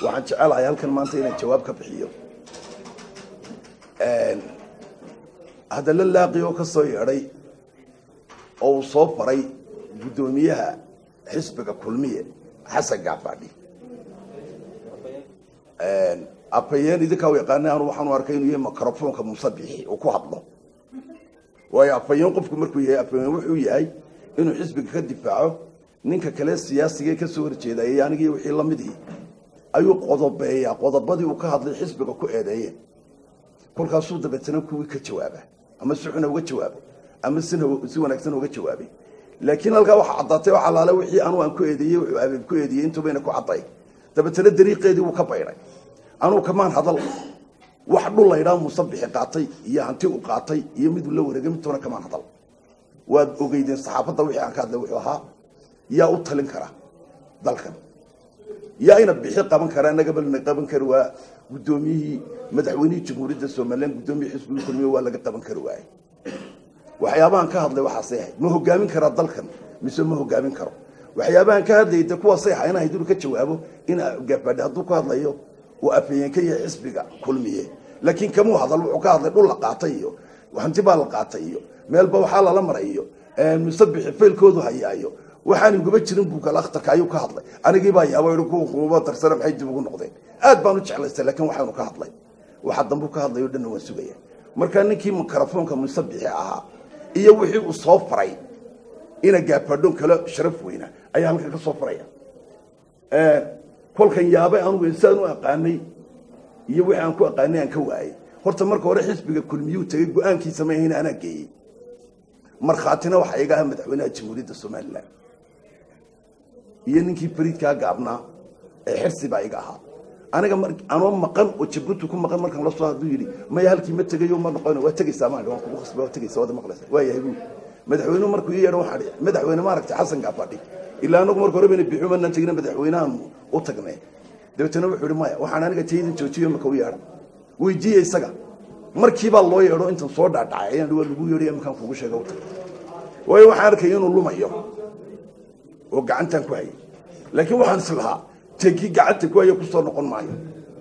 waxaan jecelahay halkan maanta inaan jawaab ka bixiyo haddala laaqi oo ka soo yeedhay oo uu soo faray guddoomiyaha xisbiga kulmiye xasan gaafadhi afhayeen idinkaa u yaqaana anu waxaanu arkay inuu yahay microfonka musabixi uu ku hadlo waayo afhayeen qofku markuu yahay afhayeen wuxuu yahay inuu xisbiga ka difaaco ninka kale siyaasiga ka soo horjeedayay anigii wixii la midii ayuu qodobeeyaa qodobadii uu ka hadlay xisbiga ku eedeeyeen kolkaasuu dabeetana kuwii ka jawaaba ama si xuna uga jawaabo ama sina si wanaagsan uga jawaabay laakiin halkaa waxaa caddaatay oo xalaale wixii anuu aan ku eedeeyey wuxuu abeeb ku eedeeyey intubayna ku cadday dabeetana dariiqeedii wuu ka baydhay anuu kamaan hadal wax dhul laydhaa musabixi qaatay iyo hanti u qaatay iyo miduu la wareegay midtoona kamaan hadal waad ogeydeen saxaafadda wixii aan ka hadlay wuxuu ahaa yaa u talin kara dalkan yaa ina bixi qaban kara nagabalna qaban kari waa guddoomiyihii madaxweynihii jamhuuriyadda somalilan guddoomiyii xisbiga kulmiye waa laga qaban kari waayey waxyaabahan ka hadlay waxaasay ahayd ma hogaamin karaa dalkan mise ma hogaamin karo waxyaabahan ka hadlayay de kuwaasay ahaa inahayd inuu ka jawaabo in gaafadhi hadduu ka hadlayo uu afhayeen ka yahay xisbiga kulmiye laakiin kamuu hadal wuxuu ka hadlay dhul la qaatay iyo hanti baa la qaatay iyo meelba waxaa lala maray iyo musabixi faylkoodu hayaayo waxaan iguma jirin buugal akhtarka ayuu ka hadlay anigii baa yaabo i kuwa kuuba darsana maxay dib ugu noqdeen aad baan u jeclaystay laakiin waxaanu ka hadlay waxa dambu ka hadlayo dhanna waan sugaya markaa ninkii mikrofoonka musabixi ahaa iyo wixii uu soo faray ina gaafadhon kale sharaf weyna ayaa halkan ka soo faraya kolkan yaabay anugu insaan u aqaanay iyo wixii aan ku aqaanay aan ka waayey horta marka hore xisbiga kulmiyuu tegey go-aankiisa ma ahayn anaa geeyey markhaatina waxaa iga aha madaxweynaha jamhuuriyadda somalilan iyo ninkii fariidkaa gaabnaa ee xirsi baa iga ahaa aniga anoo maqan oo jabuuti ku maqan markaan la soo hadduu yidhi maya halkii ma tegayo ma noqon waa tegaysaa maan waan kugu khasba waa tegaysaa waad maqlaysa waa yahay buu madaxweynuhu markuu ii yeedho waxaan dhihi madaxweyne maaragtay xasan gaafadhi ilaa anagu marka hore bayna bixu manaan tegina madaxweynahan u tagnay dabeetana wuxuu yidhi maya waxaan aniga taydin joojiyo maka u yeedha weydiiye isaga markiibaa loo yeedho intan soo dhaadhacay ayaan waa lagu yeedhay markaan kugu sheega u tag waayo waxaan arkaya inuu lumayo oo gacantaan ku hayay laakiin waxaan is lahaa tegi gacanta ku haya kusoo noqon maayo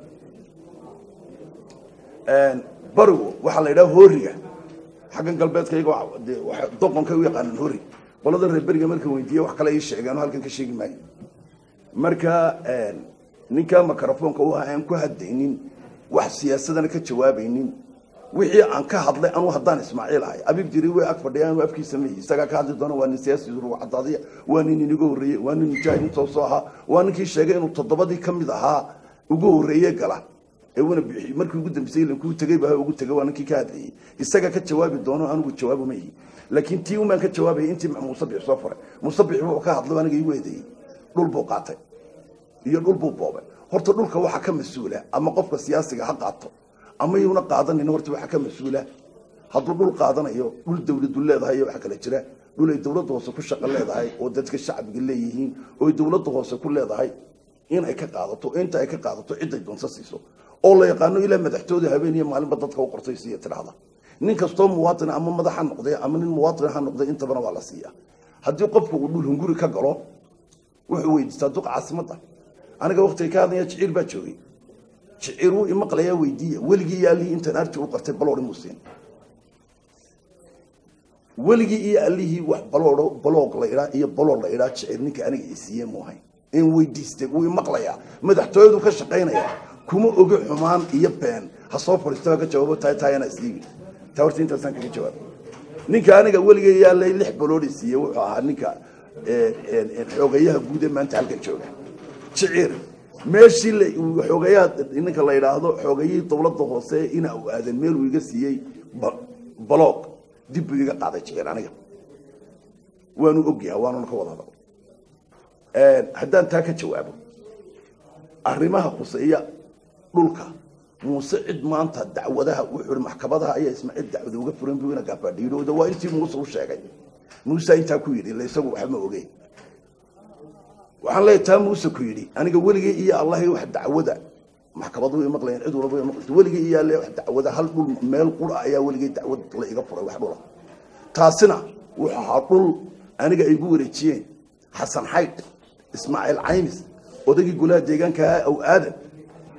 barigu waxaa la yidhaha hooriga xaggan galbeedka iyago doqonkay u yaqaanaan hoori qolada reer beriga marka weydiiye wax kale ii sheegeen oo halkan ka sheegi maayo marka ninka microfoonka u aan ku hadaynin wax siyaasadana ka jawaabaynin wixii aan ka hadlay anuu haddaan ismaaciil ahay abiib jiri way ag fadhiya anu afkiisa mayi isagaa ka hadli doona waa nin siyaasi rugu cadaadiya waa nin iniga horreeyey waa nin mujaahid intoo soo ahaa waa ninkii sheegay inuu toddobadii ka mid ahaa ugu horreeye gala ee una bixi markii ugu dambeysay lankuu tegey baa ugu tegay waa ninkii ka hadlayey isaga ka jawaabi doono anigu jawaabo ma yihi laakiin tii umaan ka jawaabayay intii musabix soo faray musabix wuxuu ka hadlay aniga igu eedeeyey dhul buu qaatay iyo dhul buu boobay horta dhulka waxaa ka mas-uula ama qofka siyaasiga ha qaato ama yuuna qaadanin horta waxaa ka mas-uula hadduu dhul qaadanayo dhul dawladu leedahay iyo waxa kale jira dhul ay dawladda hoose ku shaqo leedahay oo dadka shacbiga leeyihiin oo ay dawladda hoose ku leedahay in ay ka qaadato inta ay ka qaadato ciday doonsa siiso oo la yaqaano ilaa madaxtooda habeen iyo maalinba dadka u qortay siiya tidhaahda nin kastoo muwaatin ama madax ha noqday ama nin muwaatin ha noqday intabana waa la siiya haddii qofku uu dhul hunguri ka galo wuxuu weydiistaa duqa caasimadda aniga waktiga ka hadlaya jiciir baa joogay jiciir wuu imaqlayaa weydiiya weligii iyo allihii intaan arji u qartay baloodhi muusiin weligii iyo allihii wax baloodho baloog la idhaa iyo balood la idhaa jiciir ninka aniga isiiye mu ahayn in weydiistay wuu imaqlayaa madaxtooyadu ka shaqaynaya kuma ogi xumaan iyo been ha soo fadhiisto ka jawaabo tahay taayana isliibi taa horta intaasaan kaga jawaabay ninka aniga weligay yaallay lix baloodhi siiye wuxuu ahaa ninka xoogayaha guud ee maanta halkan jooga jiciir meeshii xoogayaha ninka la yidhaahdo xoogayihii dawladda hoose ina u aadan meel uu iga siiyey baloog dib buu iga qaaday jiciir aniga waanu ogyaha waanuna ka wada hadal haddaan taa ka jawaabo arrimaha khuseeya dhulka muuse cid maanta dacwadaha wuxuu i maxkamadaha ayaa ismaaciil dacwada uga furan buu ina gaafadhiidhooda waa intii muuse u sheegay muuse intaa ku yidhi ila isagu waxba ma ogeen waxaan leeyahay taa muuse ku yidhi aniga weligay iyo allahi wax dacwada maxkamadu way maqlayeen cid walba way maqlayeen weligay iyo alle wax dacwada hal dhul meel qura ayaa weligay dacwad la iga furay wax dhula taasina wuxuu ahaa dhul aniga ay igu wareejiyeen xasan xaydh ismaaciil caymis odaygii golaha deegaanka ahaa aw aadan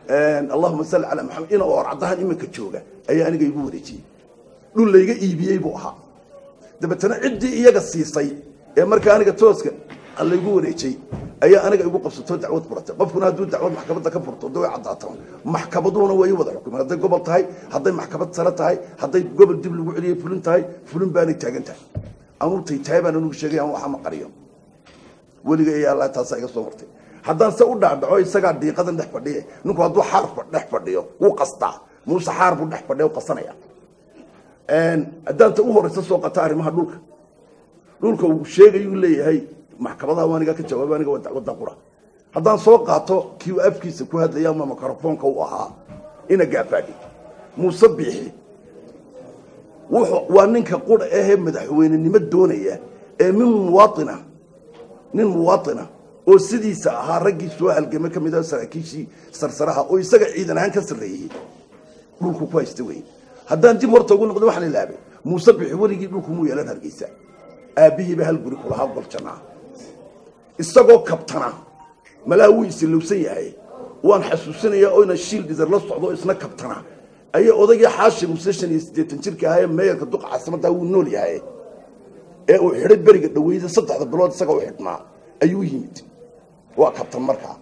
allahuma salli calaa maxamed ina oor caddahan iminka jooga ayaa aniga igu wareejiyey dhul layga iibiyey buu ahaa dabeetana ciddii iyaga siisay ee markaa aniga tooska laygu wareejiyey ayaa aniga igu qabsato dacwad furatay qofkuna hadduu dacwad maxkamadda ka furto de way caddaataan maxkamaduhuna way wada xukumeen hadday gobol tahay hadday maxkamad sare tahay hadday gobol dib lagu celiyey fulin tahay fulin baanay taagan tahay anuutay tahay baan anugu sheegay aan waxa ma qariyo weliga iyo allah taasaa iga soo martay haddaan se u dhacdhaco isagaa diiqadan dhex fadhiye ninku hadduu xaar dhex fadhiyo wuu qastaa muuse xaar buu dhex fadhiya u qasanaya haddaan ta u horeysa soo qata arrimaha dhulka dhulka uu sheegayuu leeyahay maxkamadaha waa aniga ka jawaaba aniga waa dacwadda qura haddaan soo qaato kii uu afkiisa ku hadlaya ama mikrofoonka u ahaa ina gaafaadhi muuse biixi wuxuu waa ninka qura ahee madaxweynenimo doonaya ee min muwaaina nin muwaaina oo sidiisa ahaa raggii soo halgame ka mid ah saraakiishii sarsaraha oo isaga ciidan ahaan ka sarreeyey dhulku ku haysta wey haddaan dib horta ugu noqdo waxaan ilaabay muuse bixi weligii dhulku muu yeelan hargeysa aabbihiiba hal guri kulahaa goljanaa isagoo kabtana malaa wuu isilowsan yahay waan xasuusinayaa oyna shiil dhidar la socdo isna kabtana ayaa odaygii xaashi muse shan iyo siddeetan jirka ahaa ee meeyarka duqa caasimaddaa wuu nool yahay ee uu xidhay beriga dhaweyda saddexda bilood isaga u xidhnaa ayuu yimid waa kabtan markaa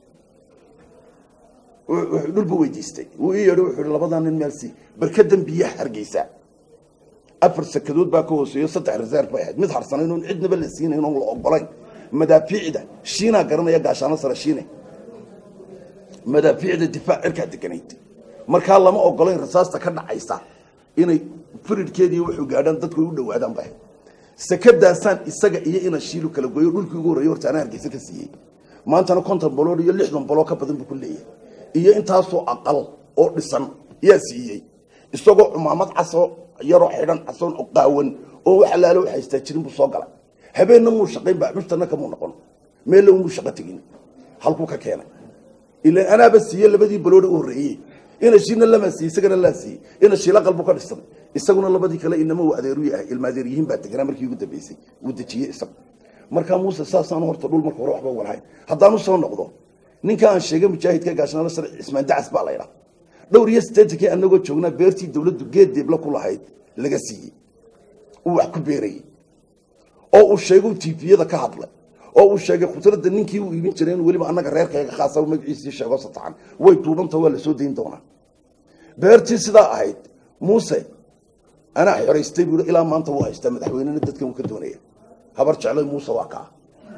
dhulbu weydiistay wuu ii yeedho wuxuu ihi labadaa nin meel sii barkadan biyaha hargeysa afar sakadood baa ka hooseeyo saddex reserve bay ahayd mid harsanayn oon cidnaba la siinayn oon la ogolayn madaafiicda shiinaa garanaya gaashaano sare shiine madaafiicda difaac cirkaa deganayd markaa lama ogolayn rasaasta ka dhacaysa inay firidkeedii wuxuu gaadhaan dadku ay u dhowaadaan bay sakadaasaan isaga iyo ina shiilu kala gooyo dhulkii ugu horreeyey horta anaa hargeysa ka siiyey maantana konton balood iyo lixdan baloo ka badan buu ku leeyahay iyo intaasoo aqal oo dhisan yaa siiyey isagoo cumaamad casoo yaroo xidhan casoon oo qaawan oo wax allaale wax haystaa jirin buu soo galay habeenna muu shaqayn baaxmushtana kamuu noqon meella muu shaqo tegin halkuu ka keenay ilaan anaaba siiye labadii balooda u horreeyey ina shiina lama siiye isagana laa siiyey ina shiila qalbu ka dhisan isaguna labadii kale inama uu adeeru yahay ilmaadeeryihiin baa deganaa markii ugu dambeysay wuu dejiyey isagu markaa muuse saasaan horta dhul marka hore waxba walahayn haddaan u soo noqdo ninka aan sheegay mujaahidka gaashaano sare cismaan dacas baa laydhaa dhowr iyo siddeetankii anagoo joognaa beertii dawladdu geed deebla ku lahayd laga siiyey uu wax ku beerayey oo uu sheegay tifiyada ka hadlay oo uu sheegay khudradda ninkii uu iibin jiray in weliba annaga reerkayga khaasa magaciisii sheego satacan way duubanta waa la soo dayn doonaa beertii sidaa ahayd muuse anaa xoraystay buu ilaa maanta wuu haystaa madaxweynena dadkan uu ka doonaya habar jecloy muuse waa kaa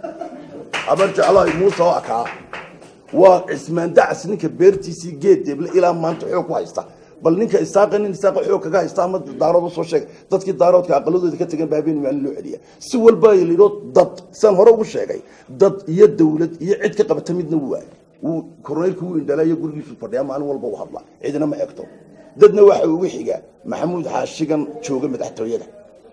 habar jecloy muuse waa kaa waa cismaan dacas ninka beertiisii geed deeble ilaa maanta xoog ku haysta bal ninka isaaqa nin isaaqa xoog kaga haysta ama daarood usoo sheegay dadkii daaroodka aqaladooda ka tegan baa habeen maalin loo celiya si walba yidho dad saan hore ugu sheegay dad iyo dawlad iyo cid ka qabata midna waa wuu koroneylka wuu indhalaayo gurigiisu fadhiyaa maalin walba u hadla cidina ma egto dadna waxa ugu xiga maxamuud xaashigan jooga madaxtooyada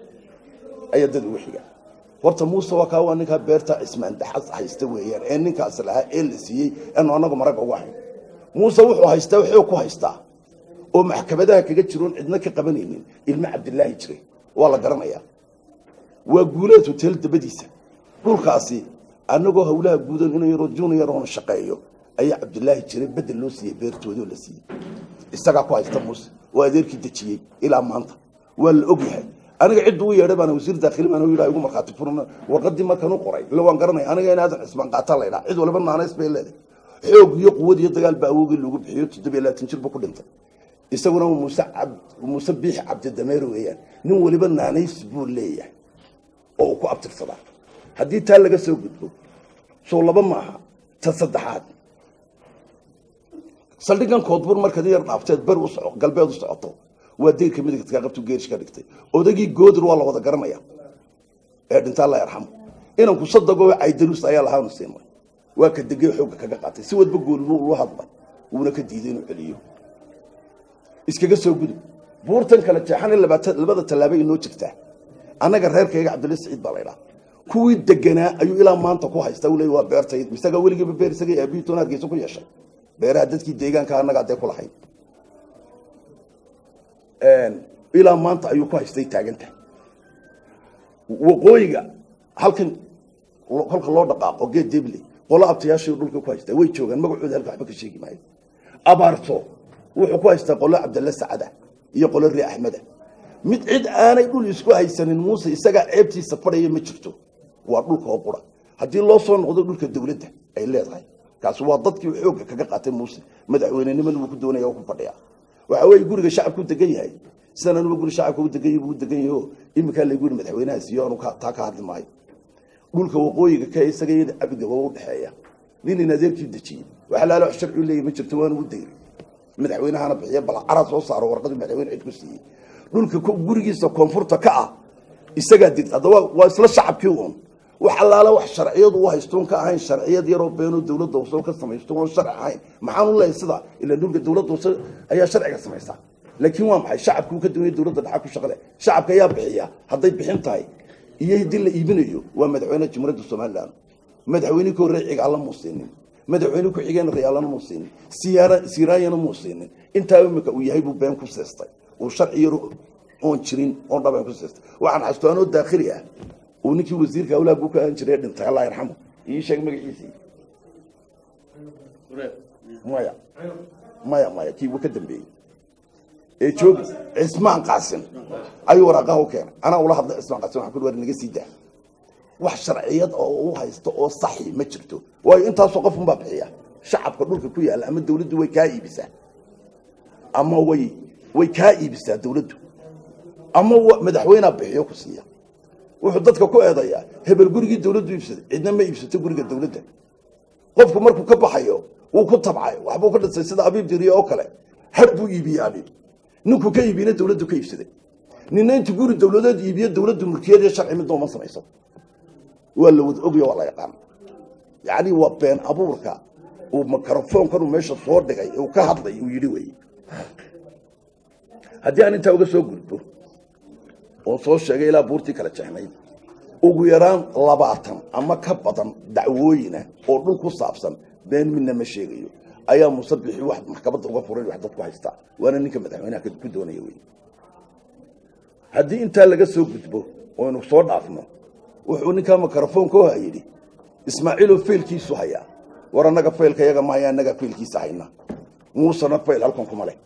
ayaa dad ugu xiga horta muuse waa kaa waa ninkaa beerta cismaan daxas haysta weeyaan ee ninkaas lahaa ee la siiyey anu anagu maragga uga hayn muuse wuxuu haystaa xoog ku haystaa oo maxkamadaha kaga jiroon cidna ka qabanaynin ilmo cabdilaahi jiray waa la garanayaa waa guuleed hotel dabadiisa dhulkaasi anagoo hawlaha guudan ina yaroo junior oona shaqeeyo ayaa cabdilaahi jiray bedel loo siiyey beertoodii oo la siiyey isagaa ku haysta muuse oo adeerkii dejiyey ilaa maanta waa la ogyahay aniga cidda u yeedhay baana wasiir daakhili baan yidhaa igu markhaati furna warqadii markan u qoray ila waan garanaya aniga in aadan cismaan qaataa la ydhaa cid waliba naanays bay leedahay xoog iyo quwad iyo dagaal baa awoogii loogu bixiyo toddobiyo labaatan jir buu ku dhintay isaguna muuse cab muuse biix cabdidameer weeyaan nin waliba naanays buu leeyahay oo uu ku abtirsadaa haddii taa laga soo gudbo soo laba maaha ta saddexaad saldhigan koodbur markaad yar dhaafteed ber u soco galbeed u socoto waa deyrka midigtka qabtu geerish ka dhigtay odagii goodir waa la wada garanaya ee dhintaa la yarxamo inanku sadagoo caydarus ayaa lahaanu siinay waa ka degey xoogga kaga qaatay si wadba goolinu ula hadlay wuuna ka diiday inuu celiyo iskaga soo gudub buurtan kale jeexan in labada tallaabo inoo jirtaa annaga reerkayga cabdilla siciid baa laydhaa kuwii deganaa ayuu ilaa maanta ku haysta ule waa beertay isagaa weligiiba beer isaga aabihi toon hargeysa ku yeeshay beeraha dadkii deegaanka annaga adee ku lahayd ilaa maanta ayuu ku haystay taaganta waqooyiga halkan kolka loo dhaqaaqo geed deble qolo abtayaashii dhulka ku haystaa way joogaan magacooda halka waxba ka sheegi maayo abaarto wuxuu ku haystaa qolo cabdalle sacada iyo qolo ree axmeda mid cid aanay dhul isku haysanin muuse isagaa ceebtiisa fadhaya ma jirto waa dhulka oo qura haddii loo soo noqdo dhulka dowladda ay leedahay kaasi waa dadkii xoogga kaga qaatay muuse madaxweynenimada wuu ku doonaya oo ku fadhiya waxa weeye guriga shacabku degan yahay sidan anuba guri shacabka u degan yahay buu degan yahay oo iminkaa laygu yidhi madaxweynaha siiyo anu taa ka hadli maayo dhulka waqooyiga ka isaga iyada cabdiga waa u dhexeeya nin in adeerkii dejiyey waxa laala wax sharci u leeyahy ma jirto waana u dayri madaxweynahana bixiya bal cara soo saaro warqadii madaxweyne cid ku siiyey dhulka gurigiisa koonfurta ka ah isagaa degta haddaba waa isla shacabkii uun wax allaala wax sharciyadu u haystoon ka ahayn sharciyad yaroo beenoo dowladda hoose ka samaysto oon sharci ahayn maxaan u leeyahay sida ila dhulka dowladda hoose ayaa sharciga samaysa laakiin waa maxay shacabkuu ka duwanya dowladda dhaxa ku shaqale shacabka ayaa bixiya hadday bixin tahay iyo haddii la iibinayo waa madaxweyne jumhuuriyadda somalilan madaxweyne koo reeciga alla muu siinin madaxweyne ku xigeen rayaalana muu siinin siyaara siiraayana muu siinin intaa imika uu yahay buu been ku seestay uu sharci yar oon jirin oon dhabeen ku seestay waxaan xasuusto anoo daakhili ah uu ninkii wasiirka awlaag uu ka ahaan jiray dhintay allah yarxamu ii sheeg magaciisii maya maya maya kii wuu ka dambeeyey ee joogi cismaan qaasin ayuu waraaqaha u keenay anaa ula hadlay cismaan qaasin waxaan ku war naga sii daa wax sharciyad oo u haysto oo saxi ma jirto waayo intaasoo qof unbaa bixiya shacabka dhulka ku yaalla ama dawladdu way kaa iibisaa ama way way kaa iibisaa dawladdu ama madaxweynea bixiyo ku siiya wuxuu dadka ku eedayaa hebel gurigii dawladdu iibsaday cidna ma iibsato guriga dawladda qofku markuu ka baxayo wuu ku tabcay waxbuu ka dhisay sida abiib diriye oo kale har buu iibiyaa nin ninkuu ka iibiyena dawladdu ka iibsaday nina intu guri dawladeed iibiyo dawladdu mulkiyad iyo sharci midna uma samayso waa la wada ogyo waa la yaqaan yacni waa been abuurka uu microfoonkan uu meesha soo dhigay uu ka hadlay uu yidhi wey haddii aan intaa uga soo gudbo oo soo sheegay ilaa buurtii kala jexnayd ugu yaraan labaatan ama ka badan dacwooyina oo dhul ku saabsan been midna ma sheegayo ayaa musabixii wax maxkamadda uga furan wax dadku haystaa waana ninka madaxweynaha ku doonaya wey haddii intaa laga soo gudbo oynu soo dhaafno wuxuu ninkaa microfoonka oha yidhi ismaaciiloo faylkiisu hayaa war annaga faylka yaga mahaya annagaa faylkiisa hayna muusena fayl halkan kuma leh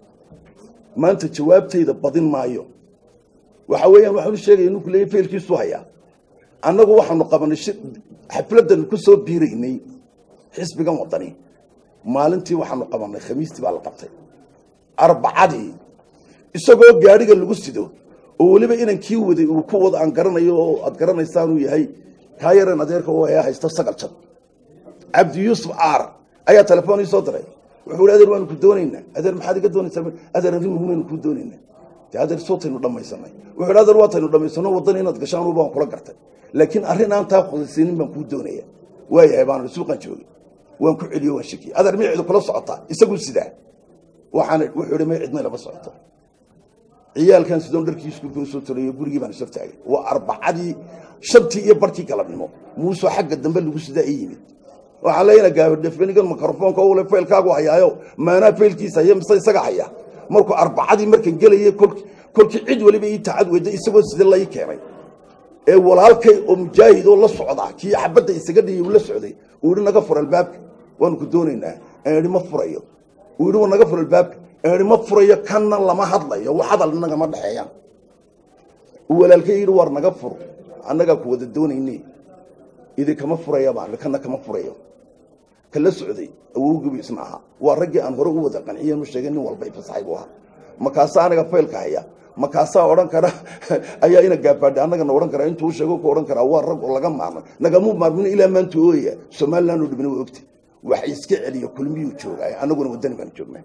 maanta jawaabtayda badin maayo waxa weeyaan waxaanu sheegaya ninku leeyahy faylkiisu hayaa annagu waxaanu qabanay xafladdan ku soo biiraynay xisbigan waddani maalintii waxaanu qabanay khamiistii baa la qabtay arbacadii isagoo gaadhiga lagu sido oo weliba inan kii waday uu ku wada aan garanayo oo aad garanaysaanuu yahay kaa yaran adeerka u haya haysto sagal jad cabdi yuusuf aar ayaa telefoon ii soo diray wuxuu hi adeer waanu ku doonaynaa adeer maxaad iga doonaysaa adeer arrin muhimaynu kuu doonaynaa dee adeer sootaynu dhammaysanay wuxuu hi adeer waataynu dhammaysano waddan inaad gashaan baan kula gartay laakiin arrin aan taa khudaysiinin baan kuu doonaya waayahay baanu suuqan joogay waan ku celiyo waan shakiyey adeer miya cidu kula socotaa isaguu sidaa waxaan wuxuu hi may cidna lama socoto ciyaalkan sidoon dharkii iskuulka usoo tolayo gurigii baan isor taagay waa arbacadii shantii iyo barkii galabnimo muusoo xagga dambe lagu sidaa i yimid waxaan leeyana gaabadhefenigan microfoonka ule faylkaagu hayaayo maanaa faylkiisa haya mise isaga haya markuu arbacadii markan gelayay kolkii cid weliba ii tacad weyda isagoo sida lai keenay ee walaalkay oo mujaahid oo la socda kii xabadda isaga dhiyay uu la socday uu yihi naga fur albaabka waanu ku doonaynaa aan idhi ma furayo uu yidhi wa naga fur albaabka aan idhi ma furayo kanna lama hadlayo wax hadal inagama dhexeeyaan uu walaalkay yidhi waar naga fur annagaa ku wada doonayne idinkama furaya baan kana kama furayo kala socday awowgiibu isna ahaa waa raggii aan hore u wada qanciyeen u sheegay nin walba ifasaxay buu ahaa makaasaa anaga faylka haya makaasaa odhan kara ayaa ina gaabaadha annagana odhan karaa intuu sheego ku odhan karaa waa rag oo laga maarmay nagamuu maarmin ilaa maanta ooya somaliland oo dhibna waa ogta wax iska celiyo kulmiyuu joogaa annaguna waddani baan joognaa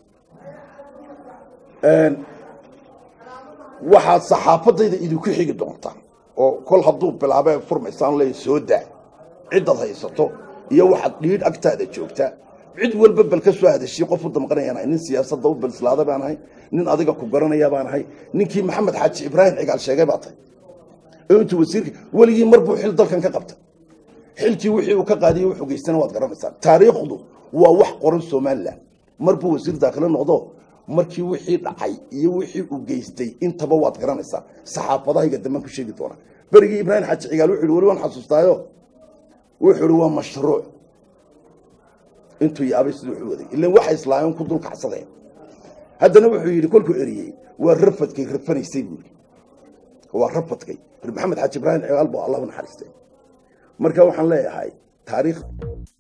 waxaad saxaafadayda idinku xigi doontaa oo kol hadduu bilaabe furmaysaan leey soo daa ciddaad haysato iyo waxaad dhiidh agtaada joogtaa cid walba bal ka soo hadashiy qof u damqanayaan ahay nin siyaasadda u balslaada baan ahay nin adiga ku garanaya baan ahay ninkii maxamed xaaji ibraahim cigaal sheegay baa tahay oo intuu wasiirka weligii mar buu xil dalkan ka qabta xilkii wixii uu ka qaadiyey wuxuu geystana waad garanaysaan taariikhdu waa wax qoran somalilan mar buu wasiir daakhilo noqdo markii wixii dhacay iyo wixii uu geystay intaba waad garanaysaa saxaafadahayga dambaan ku sheegi doonaa berigii ibraahim xaaji cigaal wuxuu yihi weli waan xasuustaayo wuxuu ihi waa mashruuc intuu yaabay siduu u waday ilan waxay islaameen ku dul kacsadeen haddana wuxuu yidhi kolkuu eriyey waa rafadkay rafanaysay buuri waa rafadkay maxamed xaaji ibraahim cigaal buu allah u naxariistay marka waxaan leeyahay taariikh